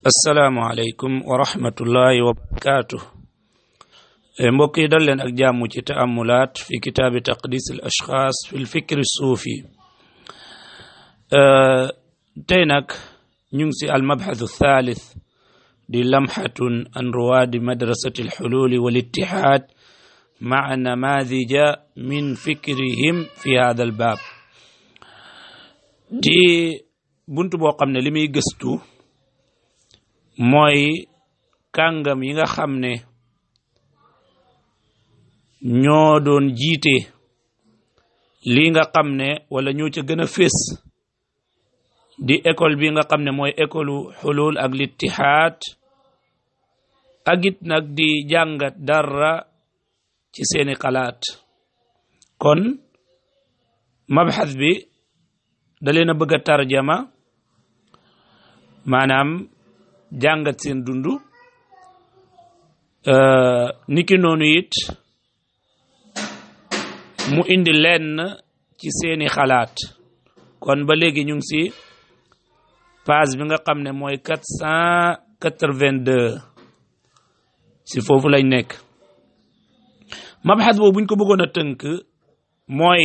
assalaamu aleykum wa rahmatullahi wa barakaatu mbokk yi dal leen ak jàmm ci taamulaat fi kitaabi taqdis al ashxaas fi lfikri suufi tey nag ñu ngi si almabxathu thalith di lamxatun an ruwaadi madrasati alxululi walitixaad maa namadija min fikrihim fi hada albaab di bunt boo xam ne li muy gëstu mooy kàngam yi nga xam ne ñoo doon jiite lii nga xam ne wala ñoo ca gën a fés di école bi nga xam ne mooy école xulul ak littihaad ak it nag di jàngat dara ci seeni xalaat kon mabxas bi da leen a bëgg a tarjama maanaam jàngat seen dundu niki noonu it mu indi lenn ci seeni xalaat kon ba léegi ñu ngi si page bi nga xam ne mooy quatre cent quatre-vingt-deux si foofu lañ nekk mabxas boobu buñ ko bëggoon a tënk mooy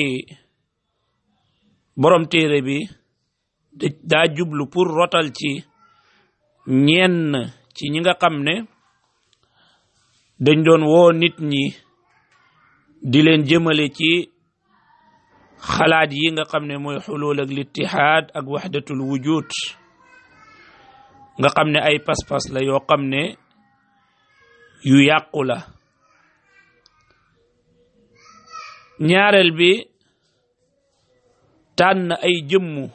borom téere bi daa jublu pour rotal ci ñenn ci ñi nga xam ne dañ doon woo nit ñi di leen jëmale ci xalaat yi nga xam ne mooy xulul ak littihaad ak waxdatul wujud nga xam ne ay pas-pas la yoo xam ne yu yàqu la ñaareel bi tànn ay jëmmu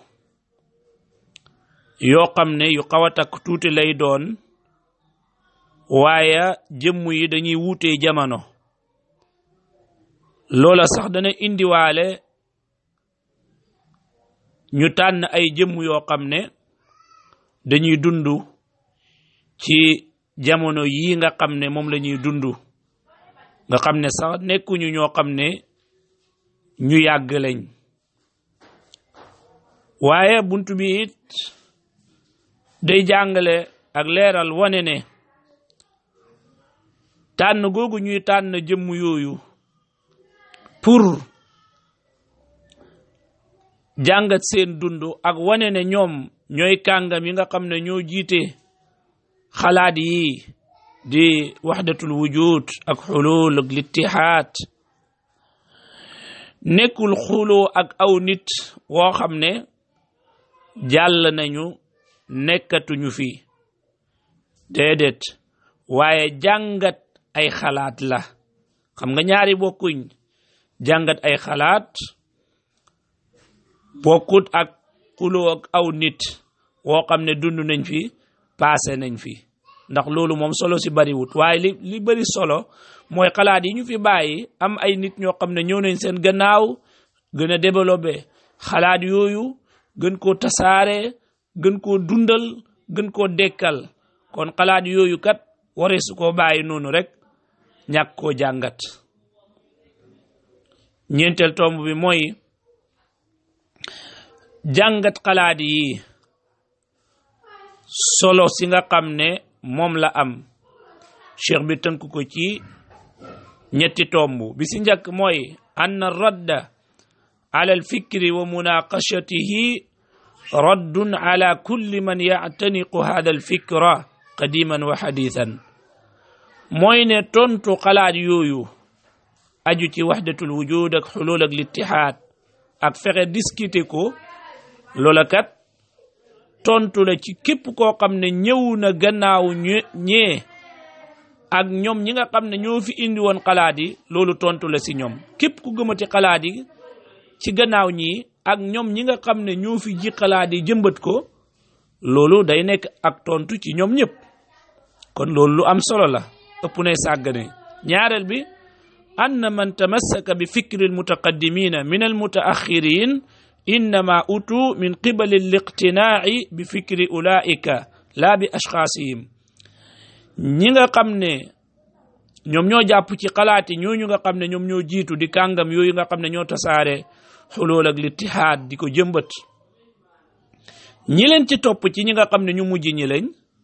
yoo xam ne yu xaw a takk tuuti lay doon waaye jëmm yi dañuy wuutee jamono loola sax dana indiwaale ñu tànn ay jëmm yoo xam ne dañuy dund ci jamono yii nga xam ne moom la ñuy dund nga xam ne sax nekkuñu ñoo xam ne ñu yàgg lañ waaye buntu bi it day jàngale ak leeral wane ne tànn googu ñuy tànn jëmm yooyu pour jàngat seen dund ak wane ne ñoom ñooy kàngam yi nga xam ne ñoo jiite xalaat yi di waxdatul wujud ak xulul ak littihaad nekkul xuloo ak aw nit woo xam ne jàll nañu nekkatuñu fi déedéet waaye jàngat ay xalaat la xam nga ñaari bokkuñ jàngat ay xalaat bokkut ak xuloo ak aw nit woo xam ne dund nañ fi paase nañ fi ndax loolu moom solo si bariwut waaye li li bari solo mooy xalaat yi ñu fi bàyyi am ay nit ñoo xam ne ñëw nañ seen gannaaw gën a développé xalaat yooyu gën koo tasaare gën koo dundal gën koo dekkal kon xalaat yooyu kat waree su koo bàyyi noonu rek ñàkk koo jàngat ñeenteel tomb bi mooy jàngat xalaat yi solo si nga xam ne moom la am cheikh bi tënk ko ci ñetti tomb bi si njëkk mooy ann radda ala alfikri wa munaqashatihi raddun ala kulli man yactaniqu hada alfikra qadiman wa xadiithan mooy ne tontu xalaat yooyu aju ci waxdatul wujud ak xulul ak littihaad ak fexe discuter ko loola kat tontu la ci képp koo xam ne ñëw na gannaaw ñee ak ñoom ñi nga xam ne ñoo fi indi woon xalaat yi loolu tontu la si ñoom képp ku gëmati xalaat yi ci gannaaw ñi ak ñoom ñi nga xam ne ñoo fi ji xalaat yi jëmbat ko loolu day nekk ak tontu ci ñoom ñëpp kon loolu lu am solo la ëpp nay sàggane ñaareel bi ann man tamassaka bi fikri almutaqaddimina min almutaaxirin innama utu min qibali liqtinaaci bi fikri ulaika laa bi ashxaasihim ñi nga xam ne ñoom ñoo jàpp ci xalaati ñooñu nga xam ne ñoom ñoo jiitu di kàngam yooyu nga xam ne ñoo tasaare xulool ak littihaad di ko jëmbat ñi leen ci topp ci ñi nga xam ne ñu mujj ñi lañ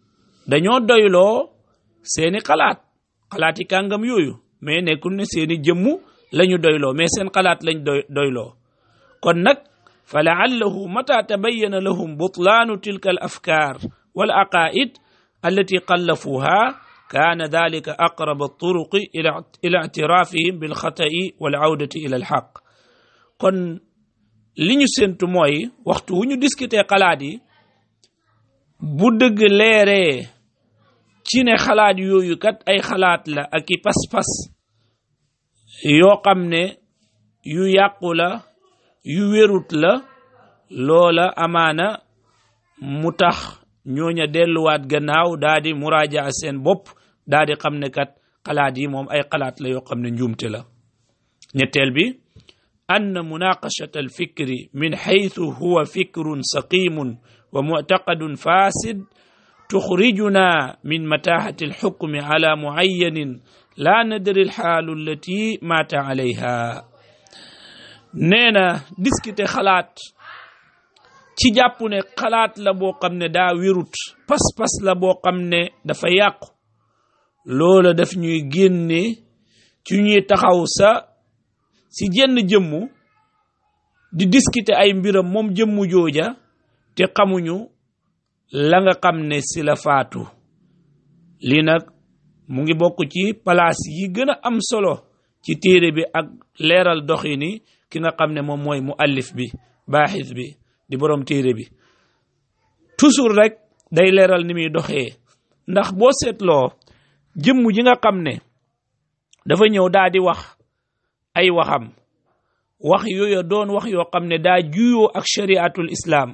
dañoo doyloo seeni xalaat xalaati kàngam yooyu mais nekkul ne seeni jëmmu lañu doyloo mais seen xalaat lañ doy doyloo kon nag fa laallahu mata tabayyana lahum butlaanu tilka al afkaar wal aqaid allati qallafuha kaana dalika aqrab alturuqi ila ictirafihim bilxata'i wal awdati ila alxaq kon li ñu séntu mooy waxtu wu ñu discuter xalaat yi bu dëgg leeree ci ne xalaat yooyu kat ay xalaat la ak i pas-pas yoo xam ne yu yàqu la yu wérut la loola amaana mu tax ñooña delluwaat gannaaw daa di muraaja seen bopp daa di xam ne kat xalaat yi moom ay xalaat la yoo xam ne njuumte la ñetteel bi ann munaqashata alfikri min xaytu huwa fikrun saqimun wa muctaqadun fasid tuxrijuna min matahati alxukmi ala mucayanin la nadri alxaalu allati maata alayha nee na discuter xalaat ci jàpp ne xalaat la boo xam ne daa wérut pas-pas la boo xam ne dafa yàqu loola daf ñuy génne ci ñuy taxaw sa si jenn jëmmu di discuter ay mbiram moom jëmmu jooja te xamuñu la nga xam ne si la faatu lii nag mu ngi bokk ci palaas yi gën a am solo ci téere bi ak leeral doxini ki nga xam ne moom mooy mu allif bi baaxis bi di borom téere bi toujours rek day leeral ni muy doxee ndax boo seetloo jëmm ji nga xam ne dafa ñëw daa di wax ay waxam wax yooyu doon wax yoo xam ne daa juyoo ak shariatul islaam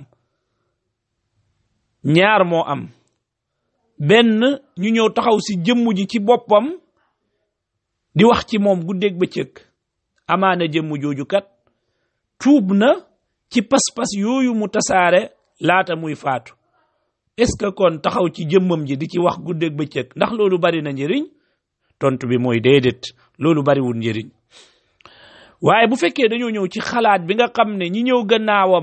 ñaar moo am benn ñu ñëw taxaw si jëmm ji ci boppam di wax ci moom guddeeg bëccëg amaana jëmm jooju kat tuub na ci pas-pas yooyu mu tasaare laata muy faatu est-ce que kon taxaw ci jëmmam ji di ci wax guddeeg bëccëg ndax loolu bari na njëriñ tontu bi mooy déedéet loolu bariwul njëriñ waaye bu fekkee dañoo ñëw ci xalaat bi nga xam ne ñi ñëw gannaawam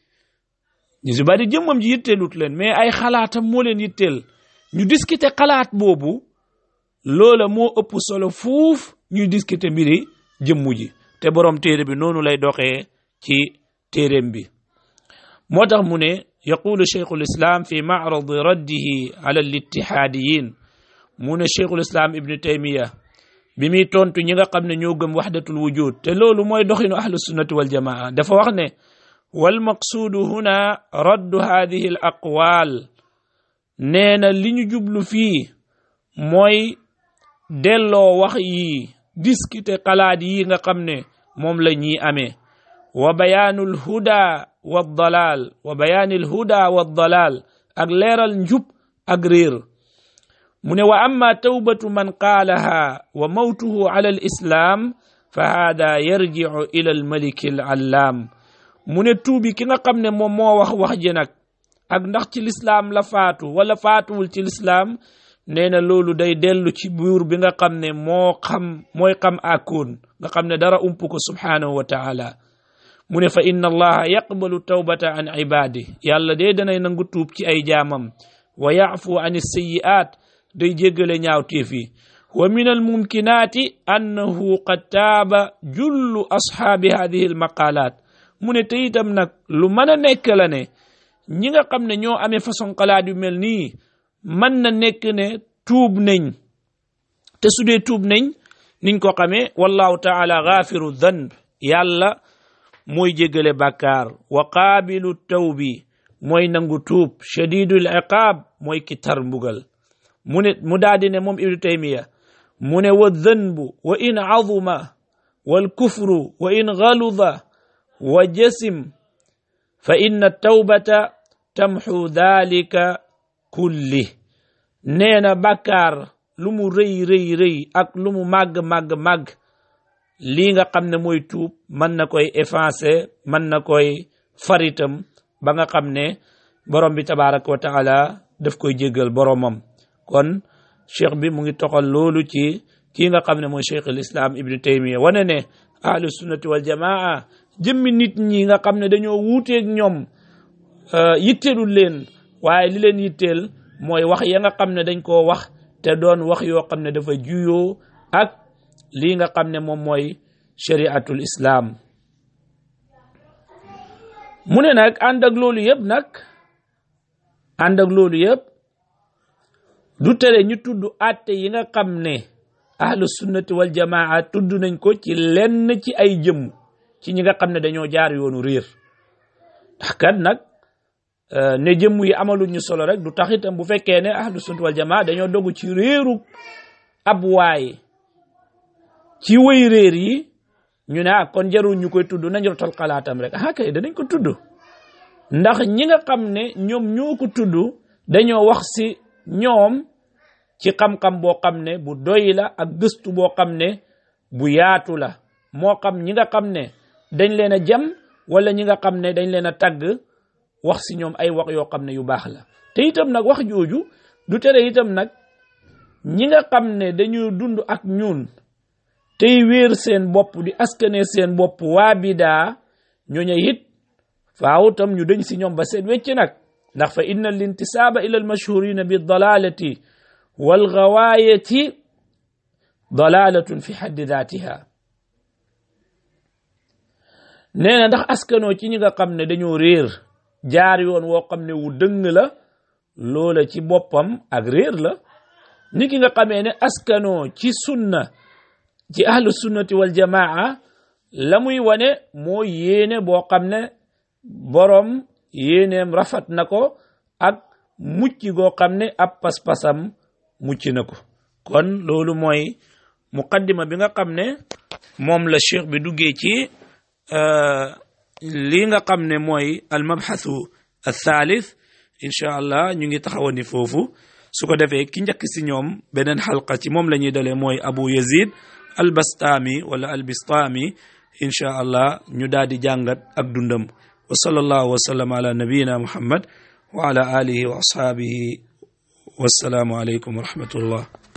ñu si bari jëmmam ji yitteelut leen mais ay xalaatam moo leen yitteel ñu discuter xalaat boobu loola moo ëpp solo fuuf ñuy discuter mbiri jëmmu ji te borom téere bi noonu lay doxee ci téereem bi moo tax mu ne yaqulu cheikhul islam fi macradi raddihi ala littihaadiyin mu ne cheikhul islam ibnu taymiya bi muy tontu ñi nga xam ne ñoo gëm waxdatul wujud te loolu mooy doxinu ahlu sunnati wal jamaa dafa wax ne wal maqsuudu huna raddu hadihi al aqwaal nee na li ñu jublu fii mooy delloo wax yi discuter xalaat yi nga xam ne moom la ñuy amee wa bayaanul huda wa dalal wa bayaanil huda wa dalal ak leeral njub ak réer mu ne wa amma tawbatu man qaalaha wa mawtuhu ala al islaam fa haada yarjicu ila al maliki al allaam mu ne tuubi ki nga xam ne moom moo wax wax ji nag ak ndax ci lislaam la faatu wala faatuwul ci lislaam nee na loolu day dellu ci buur bi nga xam ne moo xam mooy xam akoon nga xam ne dara ump ko subhaanahu wa taala mu ne fa inna allaha yaqbalu tawbata an ibaadi yàlla dee danay nangu tuub ci ay jaamam wa yaafu an sayi'aat day jéggale ñaawteef yi wa min almumkinaati annahu qad taaba jullu ashaabi hadihi almaqalaat mu ne te itam nag lu mën a nekk la ne ñi nga xam ne ñoo amee façon xalaat yu mel nii mën na nekk ne tuub nañ te su dee tuub nañ niñ ko xamee wallahu taala gaafiru danb yàlla mooy jéggale bàkkaar wa qaabilu tawbi mooy nangu tuub shadidul iqaab mooy ki tar mbugal mu ne mu daadi ne moom ibnu taymiya mu ne wa danbu wa in azuma wal kufru wa in galuda wa jasim fa inna tawbata tamxu dalika kulli nee na bàkkaar lu mu rëy rëy rëy ak lu mu màgg màgg màgg lii nga xam ne mooy tuub mën na koy effacer mën na koy faritam ba nga xam ne borom bi tabaraka wa taala daf koy jéggal boromam kon cheikh bi mu ngi toxal loolu ci kii nga xam ne mooy cheikh al islam ibnu taymiya wane ne ahlu sunnati wal jamaa jëmmi nit ñi nga xam ne dañoo wuuteeg ñoom yitteelul leen waaye li leen yitteel mooy wax ya nga xam ne dañ koo wax te doon wax yoo xam ne dafa juyoo ak lii nga xam ne moom mooy shariatul islaam mu ne nag ànd ak loolu yëpp nag ànd ak loolu yëpp du tere ñu tudd àtte yi nga xam ne ahlu sunnati wal jamaa tudd nañ ko ci lenn ci ay jëmm ci ñi nga xam ne dañoo jaar yoonu réer ndax kat nag ne jëmm yi amaluñ ñu solo rek du tax itam bu fekkee ne ahlu sunnati wal jamaa dañoo dogu ci réeru ab waay ci wëy réer yi ñu ne ah kon jarul ñu koy tudd nañ rotal xalaatam rek ah kay danañ ko tudd ndax ñi nga xam ne ñoom ñoo ko tudd dañoo wax si ñoom ci xam-xam boo xam ne bu doy la ak gëstu boo xam ne bu yaatu la moo xam ñi nga xam ne dañ leen a jam wala ñi nga xam ne dañ leen a tagg wax si ñoom ay wax yoo xam ne yu baax la te itam nag wax jooju du tere itam nag ñi nga xam ne dañuy dund ak ñun tey wéer seen bopp di askane seen bopp waa bidaa ñooñu it faaw tam ñu dañ si ñoom ba seen wecc nag ndax fa inna al intisaaba ila al mashhurina bi dalalati wal gawaayati dalalatun fi xaddi daatiha nee na ndax askanoo ci ñi nga xam ne dañoo réer jaar yoon woo xam ne wu dëng la loola ci boppam ak réer la ni ki nga xamee ne askanoo ci sunna ci ahlu sunnati wal jamaa la muy wane moo yéene boo xam ne boroom yéeneem rafet na ko ak mucc goo xam ne ab pas-pasam mucc na ko kon loolu mooy muqaddima bi nga xam ne moom la cheikh bi duggee ci lii nga xam ne mooy al mabxathu al thalith incha allah ñu ngi taxawani foofu su ko defee ki njëkk si ñoom beneen xalqa ci moom la ñuy dalee mooy abu yazid al bastaami wala al bistaami incha allah ñu daal di jàngat ak dundam wa sallallahu wa sallam ala nabiyina muhammad wa ala alihi wa ashaabihi wassalaamu aleykum wa rahmatullah